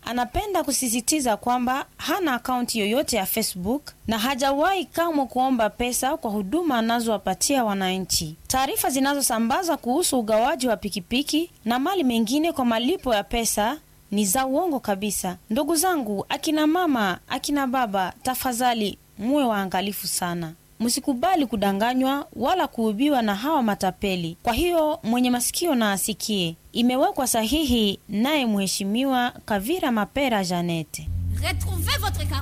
anapenda kusisitiza kwamba hana akaunti yoyote ya Facebook na hajawahi kamwe kuomba pesa kwa huduma anazowapatia wananchi. Taarifa zinazosambazwa kuhusu ugawaji wa pikipiki na mali mengine kwa malipo ya pesa ni za uongo kabisa. Ndugu zangu, akina mama, akina baba, tafadhali muwe waangalifu sana. Msikubali kudanganywa wala kuubiwa na hawa matapeli. Kwa hiyo mwenye masikio na asikie. Imewekwa sahihi naye Mheshimiwa Kavira Mapera Janete. Retrouvez votre